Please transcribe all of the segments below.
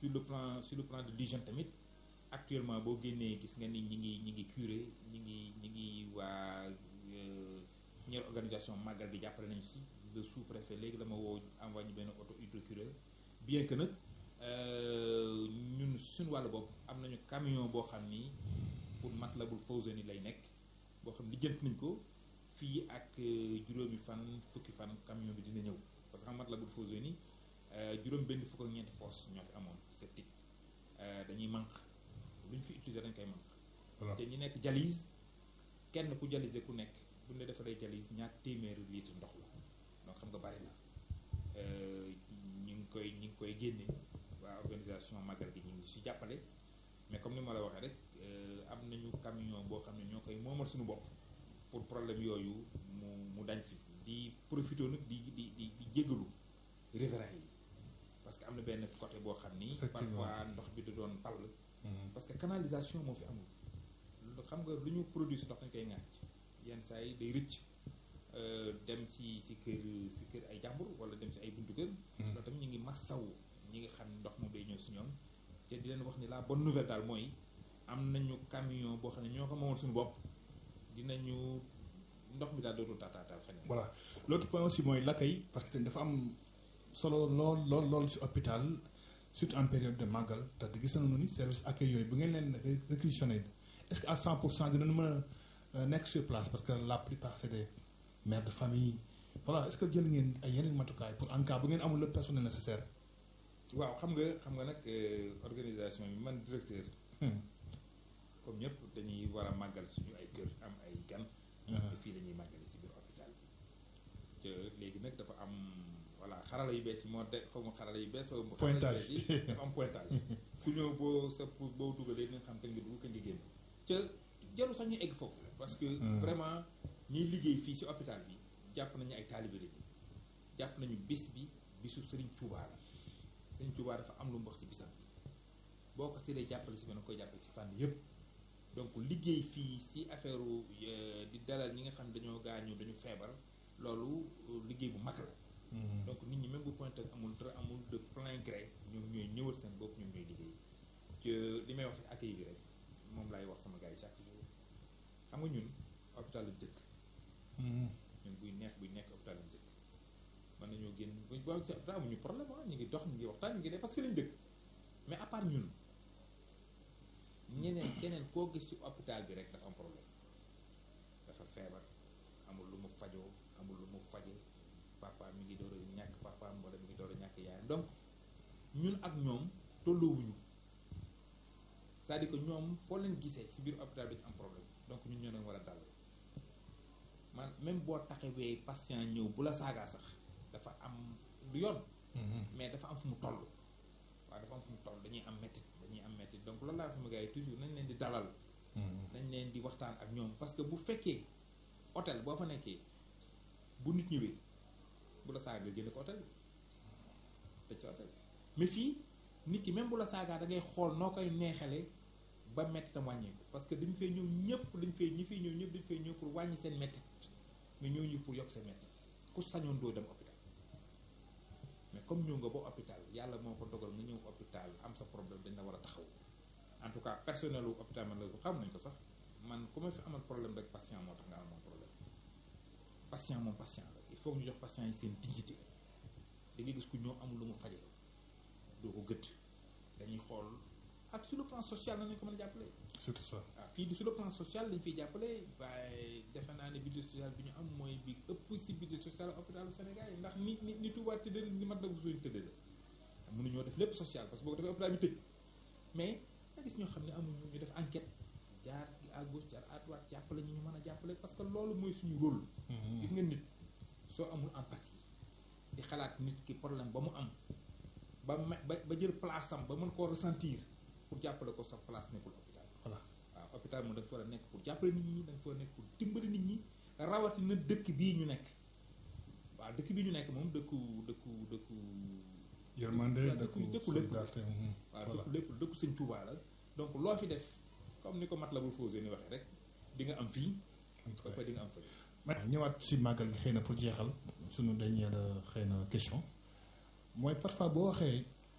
sur le plan sur le plan de l'hygiène tamit actuellement boo génnee gis nga ni ñi ngi ñi ngi curé ñi ngi ñi ngi waa ñeer organisation màggal gi jàppale nañu si le sous-préfet léegi dama woo envoyé ñu benn auto hydrocureur bien que nag ñun suñu wàllu bopp am nañu camion boo xam ni pour Matlabul Fawzayni lay nekk boo xam ni jënt nañ ko fii ak juróomi fan fukki fan camion bi dina ñëw parce que xam Matlabul Fawzayni juróom benn fukk ak ñeenti fosse ñoo fi amoon septique dañuy manque lu ñu fi utiliser dañ koy manque te ñi nekk dialyse kenn ku dialysé ku nekk bu ne defaree dialyse ñaar téeméeri litre ndox la donc xam nga bari la ñu ngi koy ñu ngi koy génne waa organisation magal gi ñu ngi si jàppale mais comme ni ma la waxee rek am nañu camion boo xam ne ñoo koy moomal suñu bopp pour problème yooyu mu mu dañ fi di profité nag di di di di jégalu riverains yi parce que am na benn côté boo xam ni parfois ndox bi da doon pall parce que canalisation moo fi amul xam nga lu ñu produit si ndox dañ koy ŋàcc yenn saa yi day rëcc dem si si kër si kër ay jàmbur wala dem si ay buntu kër loolu tamit ñu ngi massaw ñi nga xam ndox moom day ñëw si ñoom te di leen wax ni la bonne nouvelle daal mooy am nañu camion boo xam ne ñoo ko moomal suñu bopp dinañu ndox mi daal dootul taataatal feneen voilà l'autre point aussi mooy l'accueil parce que tamit dafa am solo lool lool lool si hôpital surtout en période de màggal te gis nañu ni service accueil yooyu bu ngeen leen réquisitionné est-ce que à 100 pour cent dinañu mën a nekk sur place parce que la plupart c'est des mères de famille voilà est-ce que jël ngeen ay yeneen matukaay pour en cas bu ngeen amul le personnel nécessaire. waaw xam nga xam nga nag organisation bi man directeur. comme ñëpp dañuy war a màggal suñu ay kër am ay gan. te fii la ñuy màggale si biir hôpital bi. te léegi nag dafa am voilà xarala yu bees yi moo de xaw ma xarala yu bees. pointage yi dafa am pointage. ku ñëw boo sa boo dugalee nga xam kañ nga dugg kañ nga génn. te jarul sax ñu egg foofu. parce que vraiment ñiy liggéey fii si hôpital bi jàpp nañu ay taalibe lañu jàpp nañu bis bi bisu Serigne Touba la Serigne Touba dafa am lu mu wax si bisam bi boo ko see dee jàppale si benn koy jàppale si fànn yëpp donc liggéey fii si affaire di dalal ñi nga xam dañoo gaañu dañu feebar loolu liggéey bu mag la. donc nit ñi même bu pointé amul dara amul de plein gré ñoom ñooy ñëwal seen bopp ñoom ñooy liggéey te li may wax accueil bi rek moom laay wax sama gars yi chaque jour xam nga ñun hôpital lañ dëkk. ñun buy neex buy nekk hôpital lañ dëkk mën nañoo génn buñ boo si hôpital amuñu problème ah ñu ngi dox ñu ngi waxtaan ñu ngi def parce que lañ dëkk mais à part ñun ñeneen keneen koo gis ci hôpital bi rek dafa am problème dafa feebar amul lu mu fajoo amul lu mu faje papa mi ngi door a ñàkk papaam wala mi ngi door a ñàkk yaayam donc ñun ak ñoom tolloowuñu c'est-à-dire que ñoom foo leen gisee ci biir hôpital bi dañu am problème donc ñun ñoo leen war a dal man même boo taxawee patient ñëw bu la saagaa sax dafa am du yoon mais dafa am fu mu toll waaw dafa am fu mu toll dañuy am métit dañuy am métit donc loolu laa sama gars yi toujours nañ leen di dalal nañ leen di waxtaan ak ñoom parce que bu fekkee hôtel boo fa nekkee bu nit ñëwee bu la saaga nga génne ko hôtel bi tëj sa hôtel mais fii nit ki même bu la saagaa da ngay xool noo koy neexale ba mettitam wàññeeku parce que dañu fee ñëw ñëpp dañu fee ñi fee ñëw ñëpp dañu fee ñëw pour wàññi seen mettit mais ñoo ñu pour yokk seen mettit ku sañoon doo dem hôpital mais comme ñëw nga ba hôpital yàlla moo ko dogal nga ñëw hôpital am sa problème dañ la war a taxaw en tout cas personnel wu hôpital man la ko xam nañ ko sax man ku ma fi amal problème rek patient moo tax nga amoon problème patient moom patient la il faut ñu jox patient yi seen dignité da ngay gis ku ñëw amul lu mu faje doo ko gëdd dañuy xool ak sur le plan social na nañ ko mën a jàppale surtout ça waaw fii du sur le plan social lañ fiy jàppale waaye defe naa ne budget social bi ñu am mooy bi ëpp si budget social hôpitalu Sénégal yi ndax ni ni ni Touba tëddee ni mat la bu suñu tëddee la mënuñoo def lépp social parce que boo ko defee hôpital bi tëj mais nga gis ñoo xam ne amuñu ñu def enquête jaar à gauche jaar à droite jàppale ñu ñu mën a jàppale parce que loolu mooy suñu rôle gis nga nit soo amul empathie di xalaat nit ki problème ba mu am ba ba ba jël place am ba mën koo ressentir pour jàppale ko sa place nekkul hôpital voilà waaw hôpital moom da nga fa war a nekk pour jàppale nit ñi da nga fa war a nekk pour dimbali nit ñi rawatina dëkk bii ñu nekk waaw dëkk bii ñu nekk moom dëkku dëkku dëkku yërmande dëkku dëkku lépp waaw dëkku lépp dëkku sëñ Tuubaa la donc loo fi def comme ni ko Matlabul Fawzayni waxee rek di nga am fii ba di nga am fële ma ñëwaat si màggal gi xëy na pour jeexal suñu dernière xëy na question mooy parfois boo waxee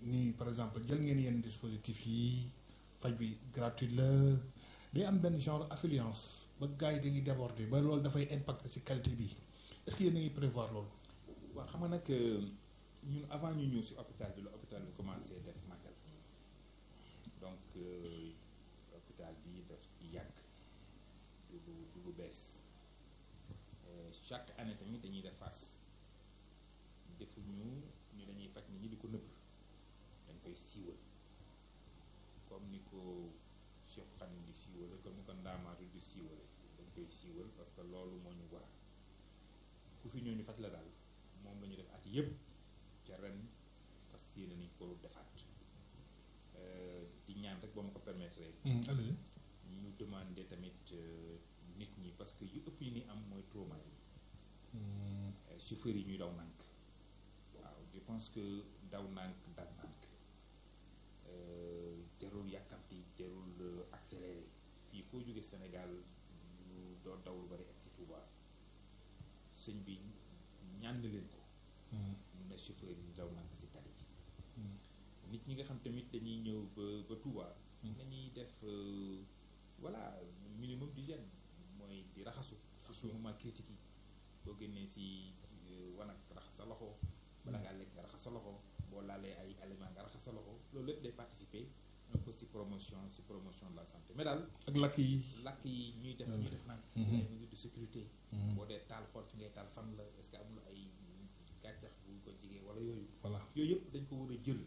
ni par exemple jël ngeen yenn dispositif yi faj bi gratuit la day am benn genre affluence ba gars yi dañuy déborder ba loolu dafay impacter ci qualité bi est-ce que yéen a ngi prévoir loolu. waaw xam nga nag ñun avant ñu ñëw si hôpital bi la hôpital bi commencé def màggal donc hôpital bi daf ci yàgg du lu du lu bees chaque année tamit dañuy def face defuñu ni dañuy faj nit ñi di ko nëbb dañ koy siiwal comme ni ko Cheikh Khadim di siiwale comme ni ko Ndaamaatu di siiwale dañ koy siiwal parce que loolu moo ñu war ku fi ñëw ñu faj la daal moom la ñu def at yëpp ca ren parce que yéene nañ ko defaat di ñaan rek ba ma ko permettre allez ñu demander tamit nit ñi parce que yu ëpp yi ni am mooy trauma yi chauffeurs yi ñuy daw nànk waaw je pense que daw nànk dal nànk jarul yàkkamti jarul accéléré fii foo jóge Sénégal lu doo daw lu bari ak si Touba sëñ bi ñaan leen ko mun na chauffeur yi daw nànk si tali bi nit ñi nga xam tamit dañuy ñëw ba ba Touba nañuy def voilà minimum d'hygiène mooy di raxasu surtout moment critique yi boo génnee si wanag raxas sa loxo bala ngaa lekk nga raxas sa loxo boo laalee ay aliments nga raxas sa loxo loolu lépp day participer un peu si promotion si promotion de la santé mais daal ak lakk yi. lakk yi ñuy def ñuy def naan ay mesures de sécurité boo dee taal xool fi ngay taal fan la est-ce que amul ay gàncax bu ko jigee wala yooyu voilà yooyu yëpp dañ ko war a jël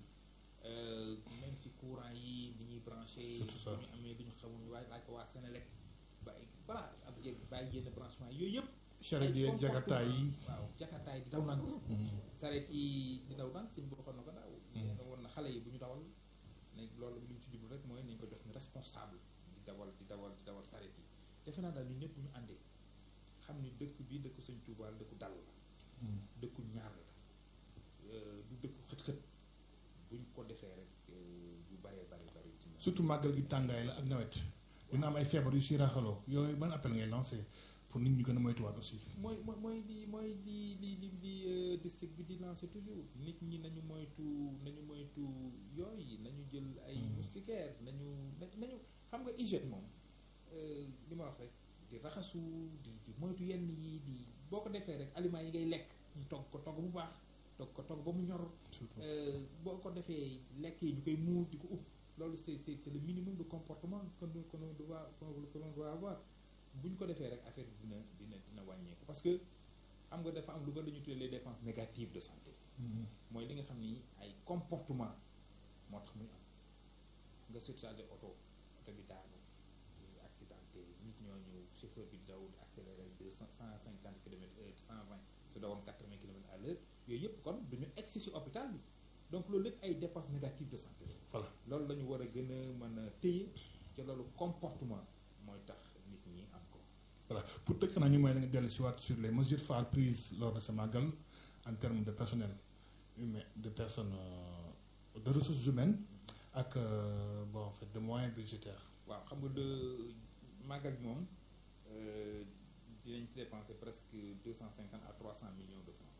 même si courant yi ni ñuy branché Surtout ça. bu ñu amee lu ñu xamul waaye laaj ko waa Sénélec bàyyi voilà ab jeg bàyyi génn branchement yooyu yëpp charrette yi ak jakartaay yi. waaw jakartaay di daw nang sareet yi di daw nang sëñ bi waxoon na ko daaw nee na woon na xale yi bu ñu dawal ne loolu li mu ci jublu rek mooy nañ ko jox ñu responsable di dawal di dawal di dawal sareet yi defe naa daal ñu ñëpp bu ñu àndee xam ni dëkk bi dëkk sëñ Tuubaa la dëkku dal la dëkku ñaar la euh, du dëkku xët-xët buñ ko defee rek euh, yu baree bari bari ci ñoom. surtout màggal gi tàngaay la ak nawet dina am ay feebar yu si raxaloo yooyu ban appel ngay lancé pour nit ñi gën a moytuwaat aussi. mooy mooy mooy li mooy li li li li euh, district bi di lancer toujours nit ñi nañu moytu nañu moytu yooyu nañu jël ay Hmm. moustiquaires nañu na nañu xam nga hygiène moom euh, li ma wax rek di raxasu di di moytu yenn yi di boo ko defee rek aliments yi ngay lekk ñu togg ko togg bu baax togg ko togg ba mu ñor surtout Euh, boo ko defee lekk yi ñu koy muur di ko upp loolu c'est c'est c'est le minimum de comportement que nous que nous doit que l'on doit avoir bu ñu ko defee rek affaire bi dina dina dina wàññeeku parce que xam nga dafa am lu bari lu ñu tuddee les dépenses négatives de santé mooy li nga xam ni ay comportement moo tax muy am nga surchargé oto oto bi daanu accidenté nit ñooñu chauffeur bi di daw di accéléré deux cent cent cinquante kilomètres heure cent vingt su dawoon quatre vingt kilomètres à l'heure yooyu yëpp kon duñu egsi si hôpital bi donc loolu lépp ay dépenses négatives de santé la voilà loolu la ñu war a gën a mën a téye ca loolu comportement mooy tax nit ñi am ko voilà pour tëj xanaa ñu mooy nga dellu si waat sur les mesures phares prises lors de ce màggal en termes de personnel humain de personnes euh, de ressources humaines ak euh, bon en fait de moyens budgétaires. waaw xam nga de màggal bi moom euh, dinañ si dépenser presque deux cent cinquante à trois cent millions de francs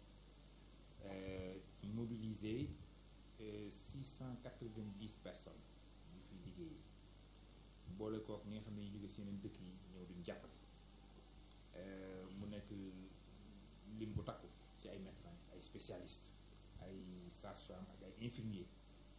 euh, mobiliser six cent quatre-vingt-dix personnes yu fi liggéey boole kook ñi nga xam ne ñu jóge si yeneen dëkk yi ñëw duñ jàppale euh, mu nekk lim bu takku ci ay médecins ay spécialistes ay sages-femmes ak ay infirmiers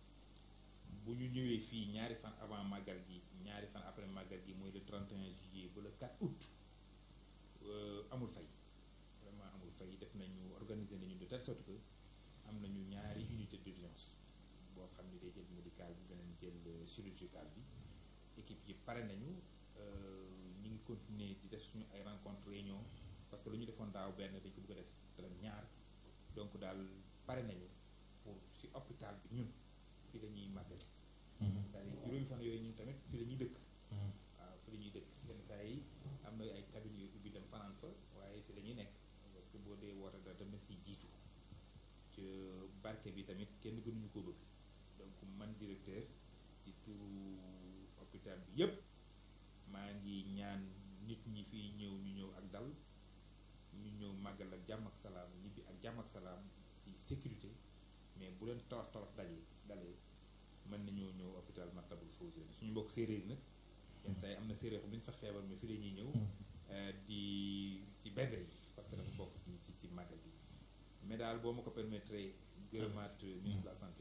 bu ñu ñëwee fii ñaari fan avant màggal gi ñaari fan après màggal gi mooy le 31 juillet ba le 4 août euh, amul fay vraiment amul fay def nañu organiser nañu de telle sorte que am nañu ñaari unité d'urgence boo xam ni day jël médical bi beneen jël euh, chirurgical bi équipe yi pare nañu euh, ñu ngi continuer di def suñu ay rencontre réunion parce que lu ñu defoon daaw benn dañ ko bëgg a def ren ñaar donc daal pare nañu pour ci hôpital bi ñun fi dañuy màggal c'est-à-dire juróomi fan yooyu ñun tamit fi la ñuy dëkk waaw fi la ñuy dëkk yenn saa yi am na ay cabines yu ubbi dem fanaan fa waaye fi la ñuy nekk parce que boo dee woote da dem si jiitu ci barke bi tamit kenn gënuñu ko bëgg donc man directeur ci turu hôpital bi yépp maa ngi ñaan nit ñi fiy ñëw ñu ñëw ak dal ñu ñëw màggal ak jàmm ak salaam ñibbi ak jàmm ak salaam si sécurité mais bu leen torof torof daje dalee mën nañoo ñëw hôpital Matlaboul Fawzeyni suñu mbokk séeréer nag yenn saa yi am na séeréer xam duñ sax feebar mais fi la ñuy ñëw di ci benn yi parce que dafa bokk si si si màggal gi mais daal boo ma ko permettre gërëmaat ministre de la santé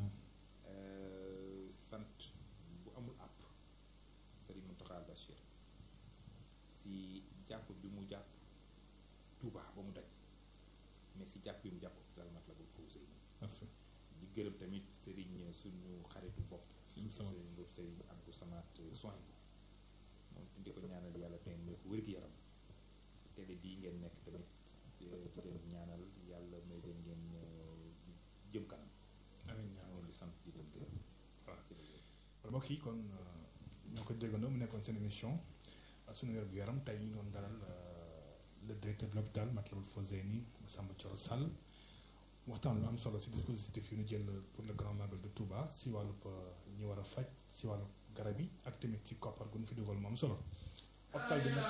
sant bu amul àpp Serigne Mountakha Bachir si jàpp bi mu jàpp Touba ba mu daj mais si jàpp bi mu jàpp hôpital Matlaboul Fawzeyni di gërëm tamit Serigne suñu xaritu bopp Serigne boobu Serigne Abdou Samad soin bi moom di ko ñaanal yàlla tey may ko wér-gu-yaram télé bii ngeen nekk tamit di leen ñaanal yàlla may leen ngeen jëm kanam amiin ñaa ngeen di sant di leen gërëm waaw mbokk yi kon ñoo ko déggandoo mu nekkoon seen émission suñu wér gu yaram tey ñu doon dalal le directeur de l'hôpital Matlaboul Fawzeyni Samba Thioro Sall waxtaan lu am solo si dispositif yi ñu jël pour le grand magal de Touba si wàllub ñi war a faj si wàllu garab yi ak tamit ci koppar gu ñu fi dugal mu am solo hôpital bi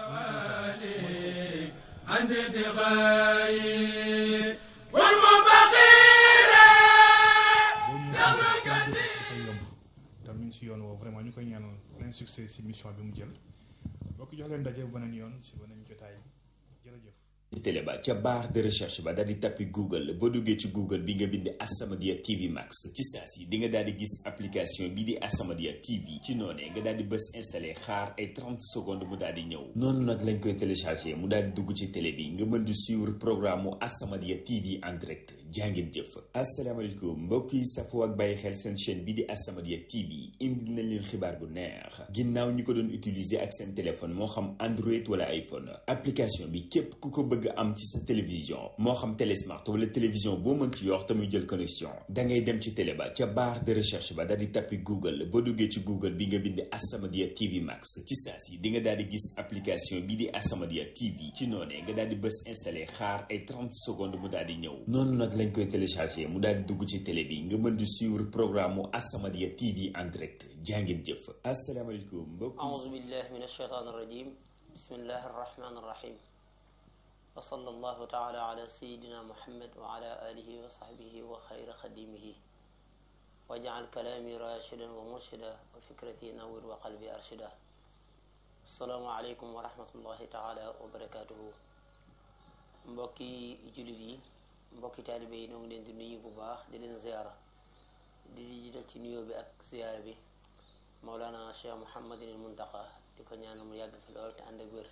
nag yomb tam ñu ngi si yoon woo vraiment ñu koy ñaanal plein succès si mission bi mu jël bokk jox leen daje beneen yoon si beneen jotaay jërëjëf ci télé ba ca barre de recherche ba daal di tappi google boo duggee ci google bi nga bind As-Samadiyya TV Max ci saa si di nga daal di gis application bi di As-Samadiyya TV ci noonee nga daal di bës installé xaar ay 30 secondes mu daal di ñëw noonu nag lañ koy téléchargé mu daal di dugg ci télé bi nga mën di suivre programme mu As-Samadiyya TV en direct jàngeen jëf asalaamaaleykum mbokk yi safoo ak bàyyi xel seen chaîne bi di As-Samadiyya TV indi nañ leen xibaar bu neex ginnaaw ñi ko doon utiliser ak seen téléphone moo xam Android wala iPhone application bi képp ku ko bëgg am ci sa télévision moo xam télé smart wala télévision boo mën ci yor te muy jël connexion da ngay dem ci télé ba ca barre de recherche ba daal di tappi google boo duggee ci google bi nga bind As-Samadiyya TV Max ci saa si di nga daal di gis application bi di As-Samadiyya TV ci noonee nga daal di bës installé xaar ay 30 secondes mu daal di ñëw noonu nag lañ koy téléchargé mu daal di dugg ci télé bi nga mën di suivre programme mu As-Samadiyya TV en direct jàngeen jëf asalaamaaleykum mbokk أعوذ بالله من الشيطان الرجيم بسم الله الرحمن الرحيم وصلى الله تعالى على سيدنا محمد وعلى آله وصحبه وخير خديمه واجعل كلامي راشدا ومرشدا وفكرتي نور وقلبي أرشدا السلام عليكم ورحمة الله تعالى وبركاته mbokki jullit yi mbokki taalibe yi ñoo ngi leen di nuyu bu baax di leen ziyaara di jiital ci nuyoo bi ak ziyaara bi Mawlana Cheikh Mouhamadinil Muntaqa di ko ñaanal mu yàgg fi lool te ànd ak wér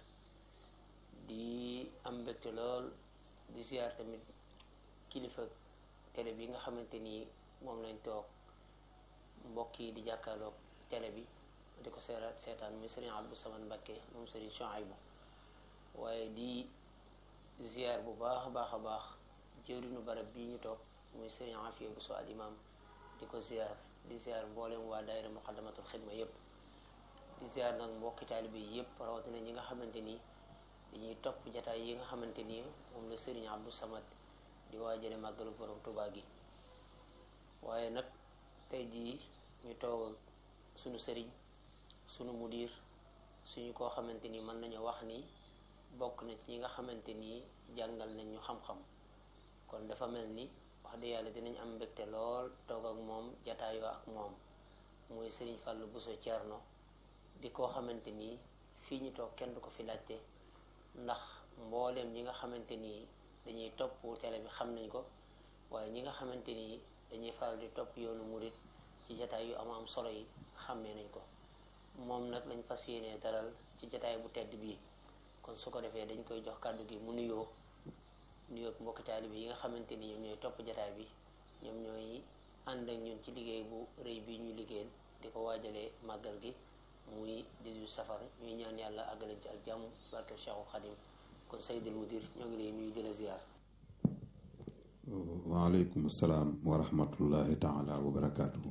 di am mbégte lool di ziyaar tamit kilifa télé bi nga xamante ni moom lañ toog mbokk yi di jàkkaarloog télé bi di ko seeraat seetaan muy Serigne Abdou Samad Mbacké moom Serigne Chouaïbou waaye di ziyaar bu baax a baax a baax jëwriñu barab bii ñu toog muy Serigne Afia Bousso al imam di ko ziyaar di ziyaar mboolem waa daayira muqaddamatul xidma yépp di ziyaar nag mbokki taalibe yi yépp rawatina ñi nga xamante ni dañuy topp jataay yi nga xamante ni moom la Serigne Abdou Samad di waajale màggalu borom Tuubaa gi waaye nag tey jii ñu toog suñu sëriñ suñu mudir suñu koo xamante ni mën nañu wax ni bokk na ci ñi nga xamante ni jàngal nañ ñu xam-xam kon dafa mel ni wax dëgg yàlla dinañ am mbégte lool toog ak moom jataayoo ak moom muy Serigne Fallou Bousso Thierno di koo xamante ni fii ñu toog kenn du ko fi laajte ndax mbooleem ñi nga xamante ni dañuy topp télé bi xam nañ ko waaye ñi nga xamante ni dañuy faral di topp yoonu murit ci jataay yu am am solo yi xàmmee nañ ko moom nag lañ fas yéenee dalal ci jataay bu tedd bii kon su ko defee dañ koy jox kàddu gi mu nuyoo nuyoo ak mbokki taalibe yi nga xamante ni ñoom ñooy topp jataay bi ñoom ñooy ànd ak ñun ci liggéey bu rëy bi ñuy liggéeyal di ko waajalee màggal gi muy 18 safar ñuy ñaan yàlla àggalañ ci ak jàmm barke Cheikhul Khadim kon Seydil Mudir ñoo ngi lay nuyu di la ziar. waaleykum salaam wa rahmatullahi taala wa barakaatuhu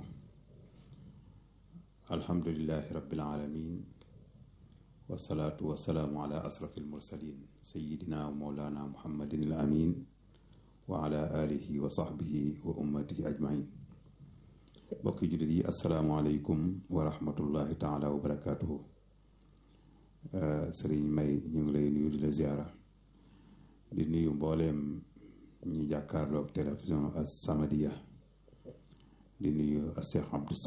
alhamdulilahi rabbil alamin wasalaatu wasalaamu ala asrafi almursalin sayidina wa mawlana muhammadin al amin wa ala alihi wa sahbihi wa ummatihi ajmain mbokki jullit yi asalaamualeykum wa rahmatullahi taala wa barakaatuhu sëriñ may ñu ngi lay nuyu di la ziara di nuyu mbooleem ñi jàkkaarloog télévision As-Samadiyya di nuyu Cheikh Abdou